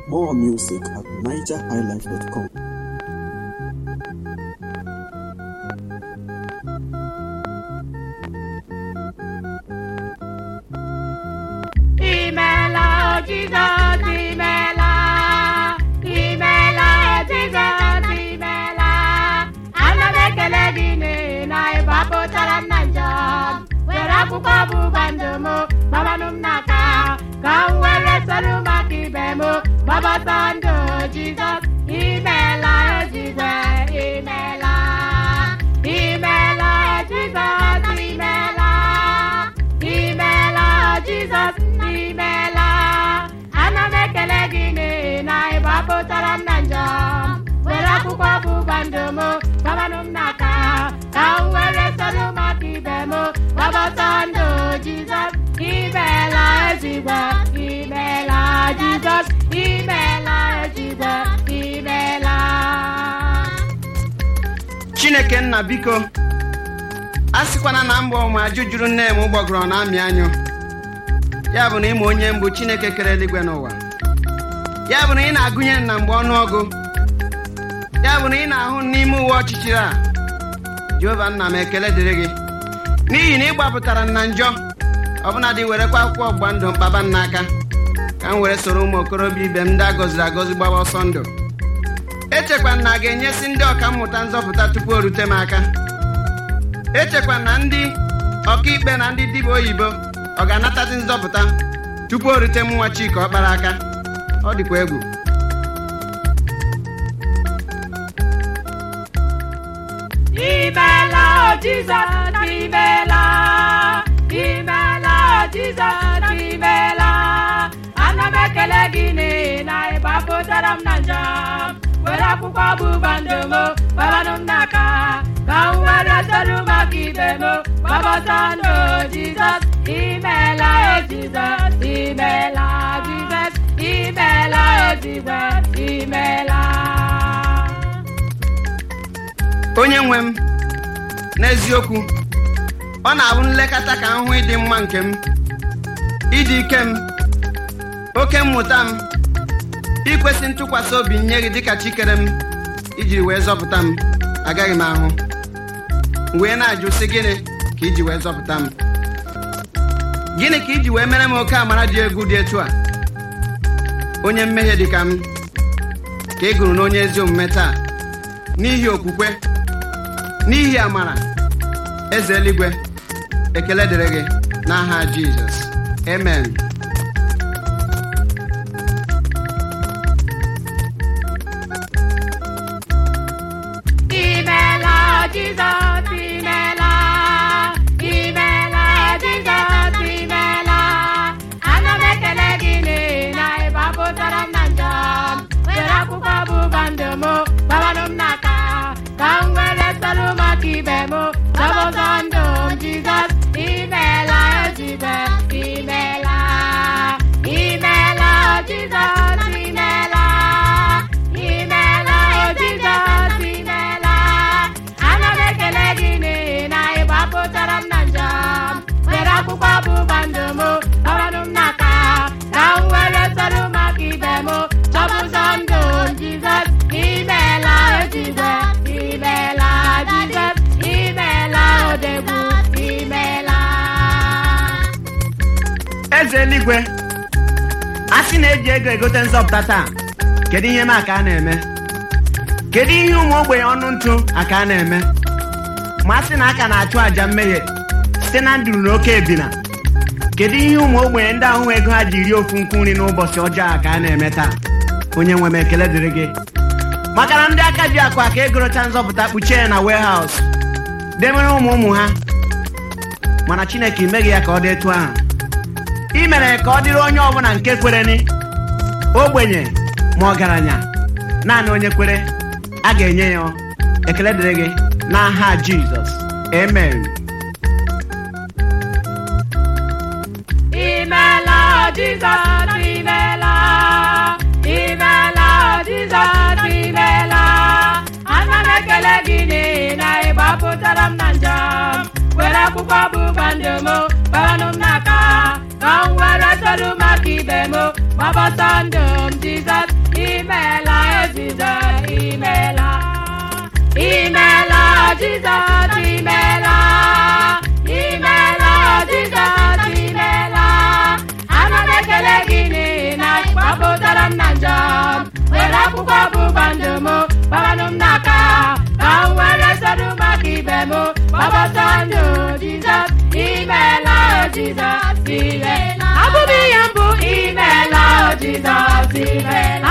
More music at nigerhighlife.com. Imela, Jesus, imela. Imela, Jesus, imela. Ana m ekele gị n'ihi na ị gbapụtara m na njọ. Were akwụkwọ ọgbụgba ndụ m gbabanụ m n'aka. Ka m were soro maka ibe m gbabata ndụ Jizọs. Imela, ejigwe, imela. Imela, Jizọs, imela. Imela, Jizọs, imela. Ana m ekele gị n'ihi na ị gbapụtara m na njọ. Were akwụkwọ ọgbụgba ndụ m gbabanụ m n'aka. Ka m were soro maka ibe m gbapụta ndụ Jizọs. Imela, ezigbo, imela, Jizọs. Imela, ezigbo, imela. chineke nna biko a sịkwana na mbọ ụmụ ajụ juru nne m ụgbọgọrọ na amị anyụ ya bụ na ịma onye mbụ chineke kere eluigwe n'ụwa ya bụ na ị na-agụnye m na mgbe ọnụọgụ ya bụ na ị na-ahụ m n'ime uwe ọchịchịrị a jehova nna m ekele dịrị gị n'ihi na ị gbapụtara m na njọ ọbụnadị werekwa akwụkwọ ọgbụgba ndụ mkpaba m n'aka ka m were soro ụmụ okorobịa ibe m ndị a gọziri agọzi gbaba ọsọ ndụ echekwa na a ga-enyesi ndị ọka mmụta nzọpụta tupu o rute m aka echekwa na ndị ọkaikpe na ndị dibịa oyibo ọ ga-anatazi nzọpụta tupu o rute m nwa chika ọkpara aka ọ dịkwa egwu Imela, Jesus, imela. Imela, Jesus, imela. Ana m ekele gị n'ihi na ị gbapụtara m na njọ. Were akwụkwọ ọgbụgba ndụ m gbabanụ m n'aka. Ka m were soro maka ibe m gbapụta ndụ Jizọs. Imela, o Jizọs, imela, Jizọs. Imela, o Jizọs, imela. onye nwe m n'eziokwu ọ na-abụ nlekọta ka m hụ ịdị mma nke m ịdị ike m oke mmụta m ikwesị ntụkwasị obi nye gị dịka chikere m ijiri wee zọpụta m agaghị m ahụ M wee na-ajụ sị gịnị ka iji wee zọpụta m gịnị ka iji wee mere m oke amara dị egwu dị etu a onye mmehie dị ka m ka ị gụrụ n'onye ezi omume taa n'ihi okwukwe n'ihi amara eze eluigwe ekele dịrị gị n'aha jizọs amen Imela, Jesus, imela. Imela, Jesus, imela. Ana m ekele gị n'ihi na ị gbapụtara m na njọ. Were akwụkwọ ọgbụgba ndụ m gbabanụ m n'aka. Ka m were soro maka ibe m zọpụta ndụ m, Jizọs. Imela, Jizọs, imela. Imela, Jizọs, imela. Imela, o Jizọs, imela. Ana m ekele gị n'ihi na ị gbapụtara m na njọ. Were akwụkwọ ọgbụgba ndụ m gbabanụ m n'aka. Ka m were soro maka ibe m chọpụta ndụ m, Jizọs. Imela, o Jizọs, imela, Jizọs. Imela, odegbu, imela. eze eluigwe a sị na-eji ego egote nzọpụta taa kedu ihe m aka a na-eme kedu ihe ụmụ ogbenye ọnụ ntụ aka a na-eme ma a sị na aka na-achụ àjà mmehie site na nduru na oke ebina kedu ihe ụmụ ogbenye ndị ahụ ego ha ji rie ofu nkwu nri n'ụbọchị ọjọọ a ka a na-eme taa onye nwe m ekele dịrị gị maka na ndị aka ji akụ aka egorocha nzọpụta kpuchie ya na warehouse demere ụmụ ụmụ ha mana chineke imeghị ya ka ọ dị etu ahụ ị mere ka ọ dịrị onye ọbụla nke kwereni ogbenye ma ọgaranya naanị onye kwere a ga-enye ya ekele dịrị gị n'aha jizọs amen Imela, Jesus, imela. Imela, Jesus, imela. Ana m ekele gị n'ihi na ị gbapụtara m na njọ. Were akwụkwọ ọgbụgba ndụ m gbabanụ m n'aka. Ka m were soro maka ibe m gbapọtọ ndụ m jizọs imeela o jizọs imeela imeela jizọs imeela imeela jizọs imeela ana m ekele gị n'ihi na gbapụtara m na njọ were akwụkwọ ọgbụgba ndụ m gbabanụ m n'aka ka m were soro maka ibe m gbapọtọ ndụ jizọs imeela o jizọs imeela abụghị ihe mbụ imeela o jizọs imeela